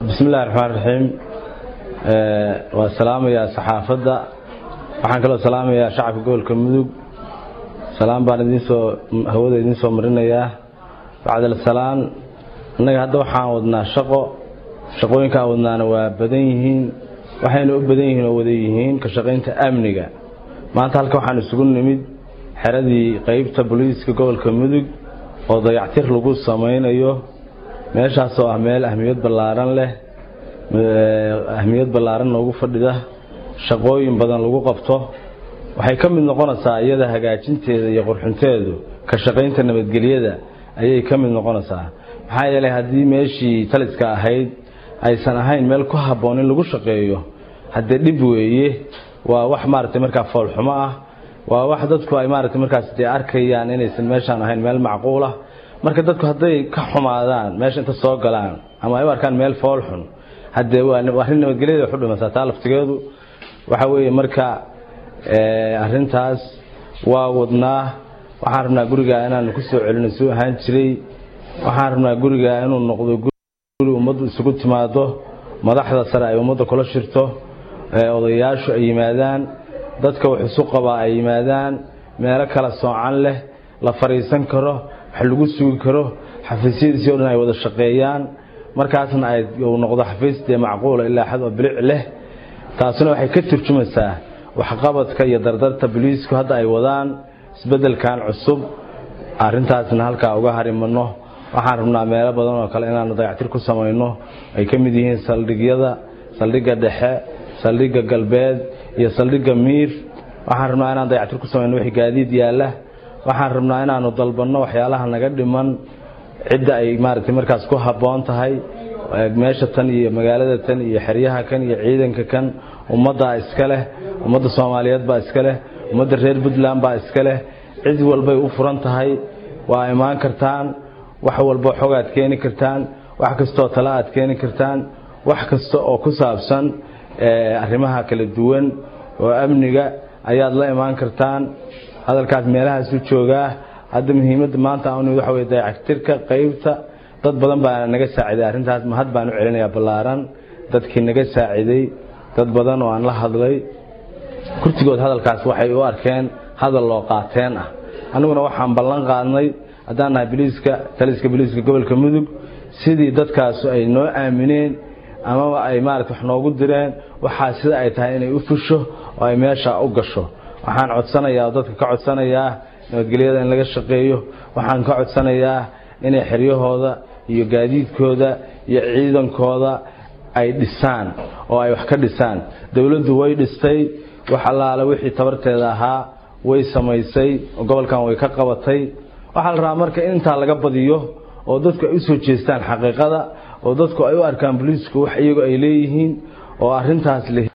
bismillahi raxmaan raxiim waa salaamayaa saxaafadda waxaan kaloo salaamayaa shacabka gobolka mudug salaan baan idinsoo hawada idiin soo marinayaa bacdal salaan innaga hadda waxaan wadnaa shaqo shaqooyinkaan wadnaana waa badan yihiin waxayna u badan yihiin oo wada yihiin ka shaqaynta amniga maanta halka waxaan isugu nimid xeradii qeybta booliiska gobolka mudug oo dayactir lagu samaynayo meeshaasoo ah meel ahmiyad ballaaran leh ahmiyad ballaaran noogu fadhida shaqooyin badan lagu qabto waxay ka mid noqonaysaa iyada hagaajinteeda iyo qurxinteedu ka shaqaynta nabadgelyada ayay ka mid noqonaysaa maxaa yeelay haddii meeshii taliska ahayd aysan ahayn meel ku habboon in lagu shaqeeyo haddee dhib weeye waa wax maaragtay markaa foolxumo ah waa wax dadku ay maaragtay markaas dee arkayaan inaysan meeshaan ahayn meel macquul ah marka dadku hadday ka xumaadaan meesha inta soo galaan ama ay u arkaan meel fool xun haddee waa arrin nabadgelyada waxu dhimasaa taa laftigeedu waxa weeye marka arrintaas waa wadnaa waxaan rabnaa gurigaa inaanu ku soo celino suu ahaan jiray waxaan rabnaa gurigaa inuu noqdo guri ummaddu isugu timaado madaxda sare ay ummadda kula shirto odayaashu ay yimaadaan dadka wax isu qabaa ay yimaadaan meelo kala soocan leh la fadhiisan karo wax lagu sugi karo xafiisyadiisii o dhan ay wada shaqeeyaan markaasna ay uu noqdo xafiis dee macquula ilaa xad oo bilic leh taasuna waxay ka turjumaysaa waxqabadka iyo dardarta boliisku hadda ay wadaan isbeddelkan cusub arrintaasna halkaa uga harimano waxaan rabnaa meelo badan oo kale inaanu dayactir ku samayno ay ka mid yihiin saldhigyada saldhigga dhexe saldhigga galbeed iyo saldhigga miir waxaan rabnaa inaan dayactir ku samayno wixii gaadiid yaalla waxaan rabnaa inaanu dalbanno waxyaalaha naga dhiman cidda ay maaragtay markaas ku habboon tahay meesha tan iyo magaalada tan iyo xeryaha kan iyo ciidanka kan ummaddaa iska leh ummadda soomaaliyeed baa iska leh ummadda reer puntland baa iska leh cid walbay u furan tahay waa imaan kartaan wax walbo xog aad keeni kartaan wax kastaoo tale aad keeni kartaan wax kasta oo ku saabsan arrimaha kala duwan oo amniga ayaad la imaan kartaan hadalkaas meelahaasu joogaa hadda muhiimadda maanta aan waxa weye dayactirka qaybta dad badan baa naga saaciday arrintaas mahad baan u celinayaa ballaaran dadkii naga saaciday dad badan oo aan la hadlay kurtigood hadalkaas waxay u arkeen hadal loo qaateen ah annaguna waxaan ballan qaadnay haddaan nahay biliiska taliska biliiska gobolka mudug sidii dadkaasu ay noo aamineen amaba ay maarata wax noogu direen waxaa sida ay tahay inay u fusho oo ay meesha u gasho waxaan codsanayaa oo dadka ka codsanayaa nabadgelyada in laga shaqeeyo waxaan ka codsanayaa inay xeryahooda iyo gaadiidkooda iyo ciidankooda ay dhisaan oo ay wax ka dhisaan dowladdu way dhistay wax allaale wixii tabarteeda ahaa way samaysay oo gobolkan way ka qabatay waxaa la rabaa marka in intaa laga badiyo oo dadku ay u soo jeestaan xaqiiqada oo dadku ay u arkaan boliisku wax iyagu ay leeyihiin oo arrintaas